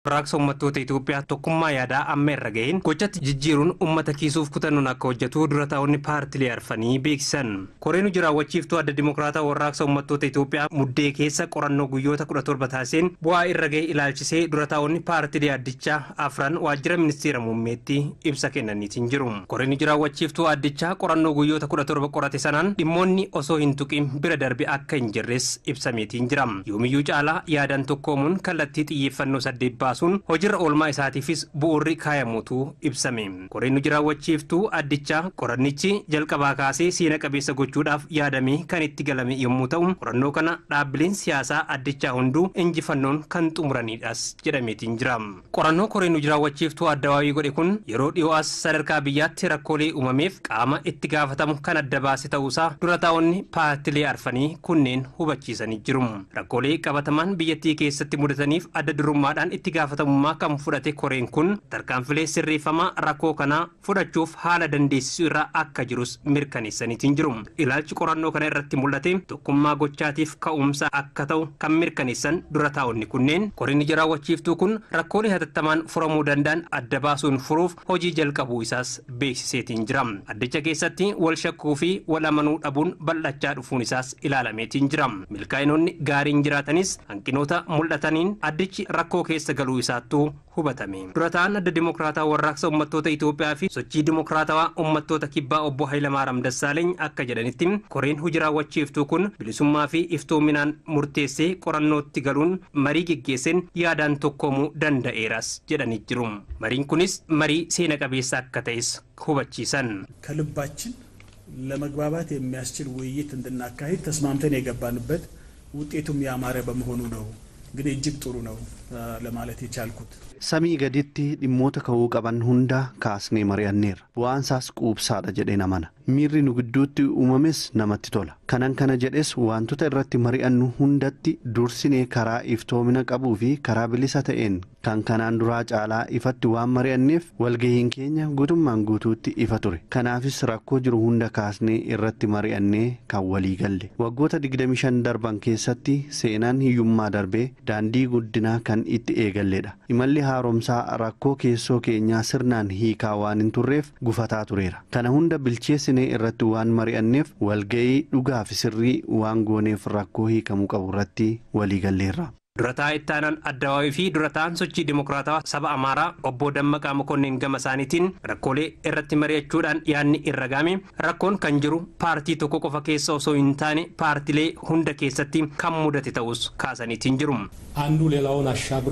Raaksa uummattoota Itoophiyaa tokkummaa yaadaa amma irra ga'een gochatti jijjiiruun uummata kiisuuf kutannoon akka hojjetu dura taa'onni paartilee arfanii beeksisan. Koreen hojii raawwachiiftuu adda dimokiraataa warraaqsa uummattoota Itoophiyaa muddee keessa qorannoo guyyoota kudha torba taasiseen bu'aa irra ga'e ilaalchisee dura taa'onni paartilee addichaa afran waajjira ministeera muummeetti ibsa kennaniitiin jiru. Koreen hojii raawwachiiftuu addichaa qorannoo guyyoota kudha torba qorate sanaan dhimmoonni osoo hin tuqin bira darbe akka hin jirres ibsameetiin jira. Yoomiyyuu caalaa yaadaan tokkoomuun kallattii xiyyeeffannoo saddeet baasuun hojiirra oolmaa isaatiifis bu'uurri kaayamuutu ibsame. Koreen hojii raawwachiiftuu addichaa qorannichi jalqabaa kaasee seena qabeessa gochuudhaaf yaadamee kan itti galame yommuu ta'u qorannoo kana dhaabbileen siyaasaa addichaa hunduu injifannoon kan xumuranidhas jedhameetiin jira. Qorannoo koreen hojii raawwachiiftuu addawaawii godhe kun yeroo dhiyoo as sadarkaa biyyaatti rakkoolee uumameef qaama itti gaafatamu kan adda baase ta'uusaa dura taa'onni paartilee arfanii kunneen hubachiisanii jiru. Rakkoolee qabatamaan biyyattii keessatti mudataniif adda durummaadhaan itti gaafatamummaa kan fudhate koreen kun tarkaanfilee sirreeffamaa rakkoo kanaa fudhachuuf haala dandeessisuu irra akka jirus mirkaneessaniitiin jiru. Ilaalchi qorannoo kana irratti mul'ate tokkummaa gochaatiif ka'umsa akka ta'u kan mirkaneessan dura taa'onni kunneen koreen hojii raawwachiiftuu kun rakkoolee hatattamaan furamuu danda'an adda baasuun furuuf hojii jalqabuu isaas beeksiseetiin jira. Addicha keessatti wal shakkuu fi wal amanuu dhabuun bal'achaa dhufuun isaas ilaalameetiin jira. Milkaa'inoonni gaariin jiraatanis hanqinoota mul'ataniin addichi rakkoo keessa galuu isaattuu hubatame. Dura ta'an adda dimokiraataa warraaqsa uummattoota Itoophiyaa fi sochii dimokiraatawaa uummattoota kibbaa obbo Hayilamaariyaam Dassaaleeny akka jedhanitti koreen hojii raawwachiiftuu kun bilisummaa fi iftoominaan murteessee qorannootti galuun marii geggeesseen yaadaan tokkoomuu danda'eeras jedhanii jiru. Mariin kunis marii seena qabeessa akka ta'es hubachiisan. ከልባችን ለመግባባት የሚያስችል ውይይት እንድናካሂድ ተስማምተን የገባንበት ውጤቱም ያማረ በመሆኑ ነው እንግዲህ እጅግ ጥሩ ነው ለማለት የቻልኩት። samii gaditti dhimmoota ka'uu qaban hunda kaasnee mari'anneerra bu'aan isaas quubsaadha jedheen amana miirri nu gidduutti uumames namatti tola kanan kana jedhes wantoota irratti mari'annu hundatti dursinee karaa iftoomina qabuu fi karaa bilisa ta'een kan kanaan duraa caalaa ifatti waan mari'anneef walgahiin keenya guutummaan guutuutti ifa ture kanaafis rakkoo jiru hunda kaasnee irratti mari'annee kan walii galle waggoota 25 darban keessatti seenaan hiyyummaa darbee daandii guddinaa kan itti eegalledha imalli haaromsaa rakkoo keessoo keenyaa sirnaan hiikaa waan hin turreef gufataa tureera kana hunda bilcheessinee irratti waan mari'anneef walga'ii dhugaa fi sirrii waan gooneef rakkoo hiikamuu qabu irratti waliigalleerra. durataa ittaanaan addawaawii fi durataan sochii dimokiraatawaa saba amaaraa obbo dammaqaa mokonnin gama isaaniitiin rakkoolee irratti mari'achuudhaan yaadni irra gaame rakkoon kan jiru paartii tokko qofa keessa osoo hin taane paartilee hunda keessatti kan mudate ta'us kaasaniitiin jiru. አንዱ ሌላውን አሻግሮ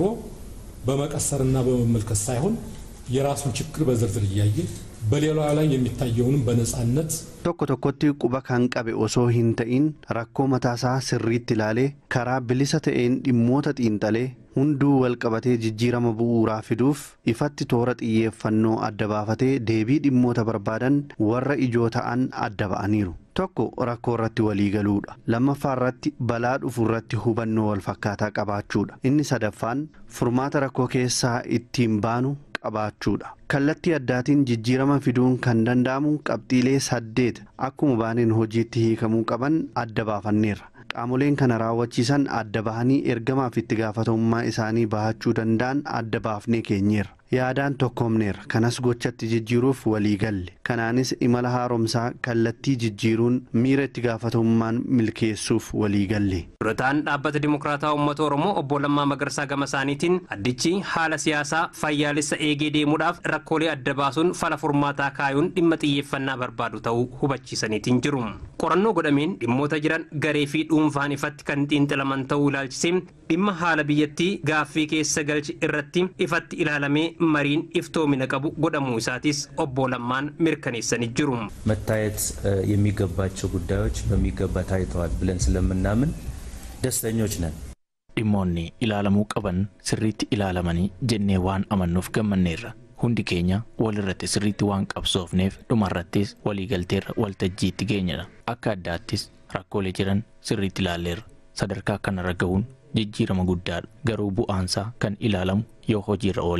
በመቀሰርና በመመልከት ሳይሆን የራሱን ችግር በዝርዝር እያየ በሌላው ላይ የሚታየውንም በነጻነት tokko tokkotti quba kan qabe osoo hin ta'in rakkoo mataasaa sirriitti ilaalee karaa bilisa ta'een dhimmoota xiinxalee hunduu walqabatee jijjiirama bu'uuraa fiduuf ifatti toora xiyyeeffannoo adda baafatee deebii dhimmoota barbaadan warra ijoo ta'an adda ba'aniiru. tokko rakkoo irratti walii galuudha lammaffaa irratti balaa dhufu irratti hubannoo wal fakkaataa qabaachuudha inni sadaffaan furmaata rakkoo keessaa ittiin baanu qabaachuudha kallattii addaatiin jijjiirama fiduun kan danda'amu qabxiilee saddeet akkuma baaneen hojiitti hiikamuu qaban adda baafanneerra qaamoleen kana raawwachiisan adda bahanii ergamaaf itti gaafatamummaa isaanii bahachuu danda'an adda baafnee keenyeerra yaadaan tokkoomneerra kanas gochatti jijjiiruuf walii galle kanaanis imala haaromsaa kallattii jijjiiruun miira itti gaafatamummaan milkeessuuf walii galle. durataan dhaabbata dimokiraataa uummata oromoo obbo Lammaa Magarsaa gama isaaniitiin addichi haala siyaasaa fayyaalessa eegee deemuudhaaf rakkoolee adda baasuun fala furmaataa kaayuun dhimma xiyyeeffannaa barbaadu ta'uu hubachiisaniitiin jiru. qorannoo godhameen dhimmoota jiran garee fi dhuunfaan ifatti kan xiinxalaman ta'uu ilaalchisee dhimma haala biyyattii gaaffii keessa galchi irratti ifatti ilaalamee mariin iftoomina qabu godhamuu isaatis obbo Lammaan mirkaneessanii jiru. መታየት የሚገባቸው ጉዳዮች በሚገባ ታይተዋል ብለን ስለምናምን ደስተኞች ነን። dhimmoonni ilaalamuu qaban sirriitti ilaalamanii jennee waan amannuuf gammanneerra hundi keenya walirratti sirriitti waan qabsoofneef dhumarrattis waliigalteerra waltajjiitti geenyedha akka addaattis rakkoolee jiran sirriitti ilaalleerra sadarkaa kanarra gahuun jijjiirama guddaadha garuu bu'aansaa kan ilaalamu yoo hojiirra ooledha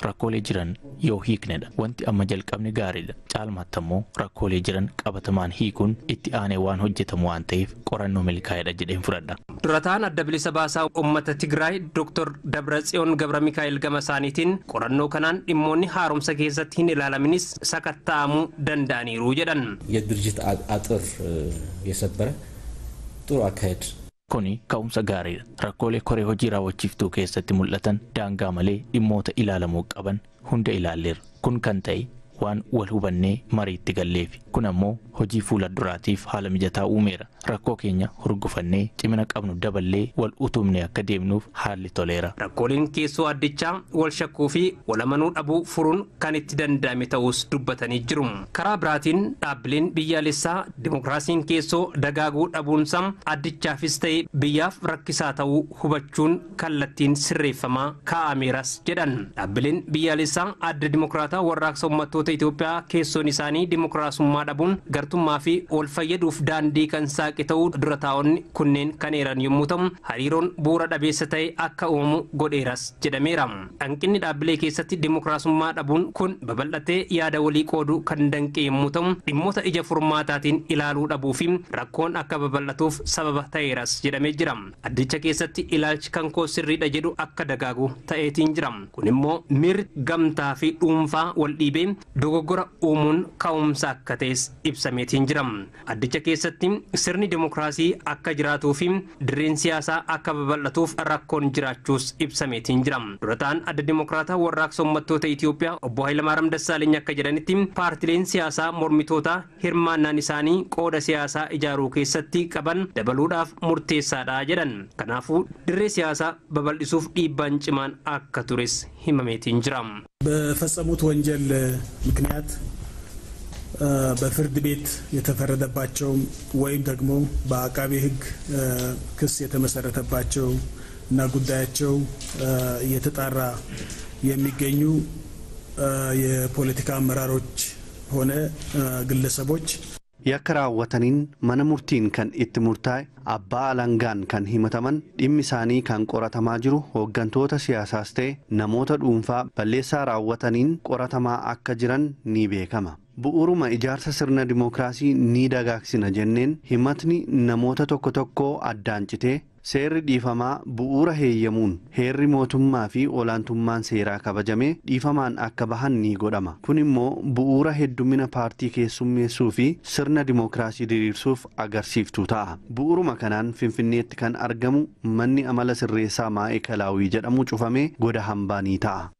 rakkoolee jiran yoo hiiknedha. Wanti amma jalqabne gaariidha. Caalmaatti ammoo rakkoolee jiran qabatamaan hiikuun itti aanee waan hojjetamu waan ta'eef qorannoo milkaa'edha jedheen fudhadha. Durataan adda bilisa baasaa uummata Tigraay Dr. Dabratsiyoon Gabra Mikaa'el gama isaaniitiin qorannoo kanaan dhimmoonni haaromsa keessatti hin ilaalaminis sakatta'amuu danda'aniiru jedhan. የድርጅት አጥር የሰበረ ጥሩ አካሄድ Kuni ka'umsa gaariidha. Rakkoolee koree hojii raawwachiiftuu keessatti mul'atan daangaa malee dhimmoota ilaalamuu qaban hunda ilaalleerra. Kun kan ta'e waan wal hubannee mariitti galleefi. Kun ammoo hojii fuula duraatiif haala mijataa uumeera. Rakkoo keenya hurgufannee cimina qabnu daballee wal utumne akka deemnuuf haalli toleera. Rakkooleen keessoo addichaa wal shakkuu fi wal amanuu dhabuu furuun kan itti danda'ame ta'us dubbatanii jiru. Karaa biraatiin dhaabbileen biyyaalessaa dimokiraasiin keessoo dagaaguu dhabuunsa addichaafis ta'e biyyaaf rakkisaa ta'uu hubachuun kallattiin sirreeffamaa kaa'ameeras jedhan. Dhaabbileen biyyaalessaa adda dimokiraataa warraaqsa uummattoota Itoophiyaa keessoon isaanii dimokiraasummaa dhabuun gartummaa fi wal fayyaduuf daandii kan saaqe ta'uu dura taa'onni kunneen kan eeran yommuu ta'u hariiroon bu'uura dhabeessa ta'e akka uumamu godheeras jedhameera. Hanqinni dhaabbilee keessatti dimokiraasummaa dhabuun kun babal'atee yaada walii qooduu kan danqe yommuu ta'u dhimmoota ija furmaataatiin ilaaluu dhabuu fi rakkoon akka babal'atuuf sababa ta'eeras jedhamee jira. Addicha keessatti ilaalchi kan koo sirriidha jedhu akka dagaagu ta'eetiin jira. Kun immoo miirri gamtaa fi dhuunfaa wal dhiibee dogoggora uumuun ka'umsa akka ta'es ibsameetiin jira. Addicha keessatti sirni dimokiraasii akka jiraatuu fi dirreen siyaasaa akka babal'atuuf rakkoon jiraachuus ibsameetiin jira. Durataan adda dimokiraataa warraaqsa uummattoota Itoophiyaa obbo Hayilamaariyaam Dassaaleeny akka jedhanitti paartileen siyaasaa mormitoota hirmaannaan isaanii qooda siyaasaa ijaaruu keessatti qaban dabaluudhaaf murteessaadha jedhan. Kanaafuu dirree siyaasaa babal'isuuf dhiibbaan cimaan akka tures himameetiin jira. በፈጸሙት ወንጀል ምክንያት በፍርድ ቤት የተፈረደባቸው ወይም ደግሞ በአቃቤ ሕግ ክስ የተመሰረተባቸው እና ጉዳያቸው እየተጣራ የሚገኙ የፖለቲካ አመራሮች ሆነ ግለሰቦች yakka raawwataniin mana murtiin kan itti murtaa'e abbaa alangaan kan himataman dhimmi isaanii kan qoratamaa jiru hooggantoota siyaasaas ta'e namoota dhuunfaa balleessaa raawwataniin qoratamaa akka jiran ni beekama. bu'uuruma ijaarsa sirna dimookiraasii ni dagaagsina jenneen himatni namoota tokko tokko addaan citee seerri dhiifamaa bu'uura heeyyamuun heerri mootummaa fi olaantummaan seeraa kabajamee dhiifamaan akka bahan ni godhama kun immoo bu'uura heddumina paartii keessummeessuu fi sirna dimookiraasii diriirsuuf agarsiiftuu ta'a bu'uuruma kanaan finfinneetti kan argamu manni amala sirreessaa maa'ee kalaawii jedhamu cufamee goda hambaa ni ta'a.